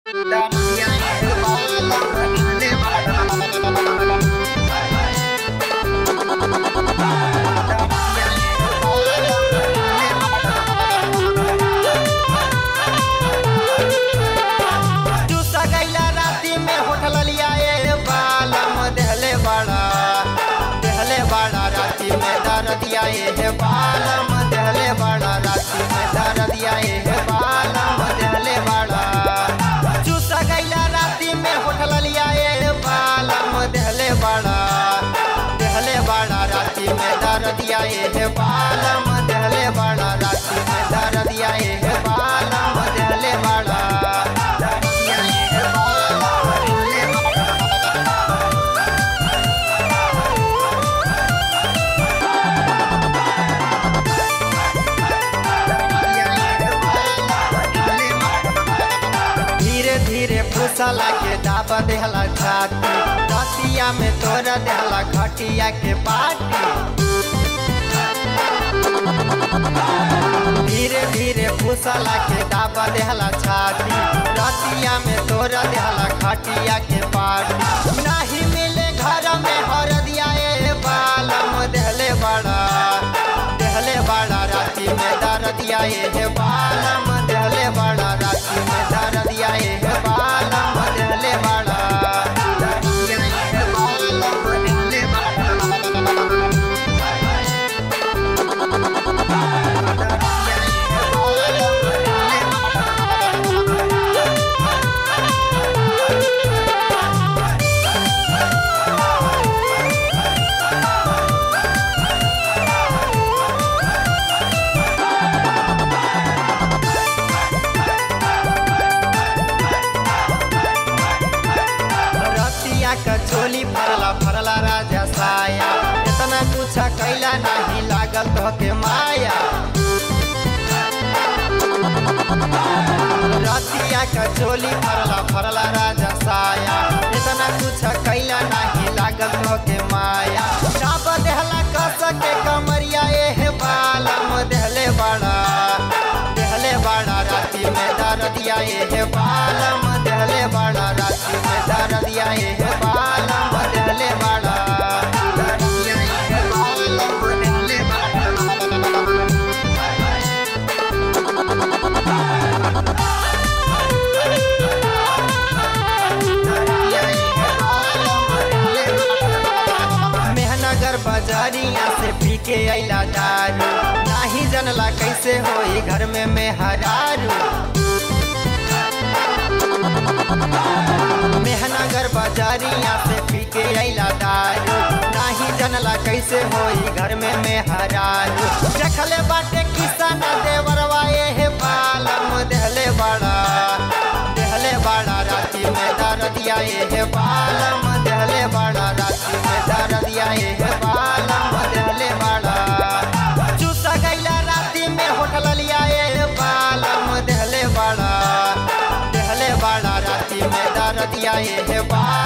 चूसा गैला राती में होठल लिया ए बालम देहले बड़ा देहले बड़ा राती में दर दिया ए बालम देहले बड़ा राती में दर दिया ए बालम देहले बड़ा चूसा गैला राती में होठल लिया ए बालम देहले बड़ा देहले बड़ा राती में दर दिया ए बालम देहले बड़ा राती में दर दिया ए बालम देहले बड़ा धीरे धीरे फुसला के दाबा देहला छाती रतिया में तोरा देहला खटिया के पाटी धीरे धीरे फुसला के दाबा देहला छाती रतिया में तोरा देहला खटिया के पाटी नहीं मिले घर में हर दिया ए बालम देहले बड़ा देहले बड़ा राती में दर दिया ए बालम देहले बड़ा राती में दर दिया ए बालम देहले बड़ा रतिया का चोली फरला फरला राजा साया इतना कुछ कैला नहीं लागल तो के माया रतिया का चोली फरला फरला राजा साया इतना कुछ कैला नहीं लागल तो के माया चाप देहला कस के कमरिया ए बालम देहले बड़ा देहले बड़ा राती में दर दिया ए बालम देहले बड़ा राती में दर दिया ए बालम देहले बड़ा मेहनगर बाजारिया से पी के अला दारू नाही जनला कैसे होई घर में मेहरारू मेहनगर बाजारिया से पी के अला दारू नाही जनला कैसे होई घर में मेहरारू देखले बाटे किसान देवरवा ए बालम देहले बड़ा देहले बड़ा राती में दर दिया ए बालम देहले बड़ा राती में दर दिया ए बालम देहले बड़ा चूसा गैला राती में होठल लिया ए बालम देहले बड़ा देहले बड़ा राती में दर दिया ए बालम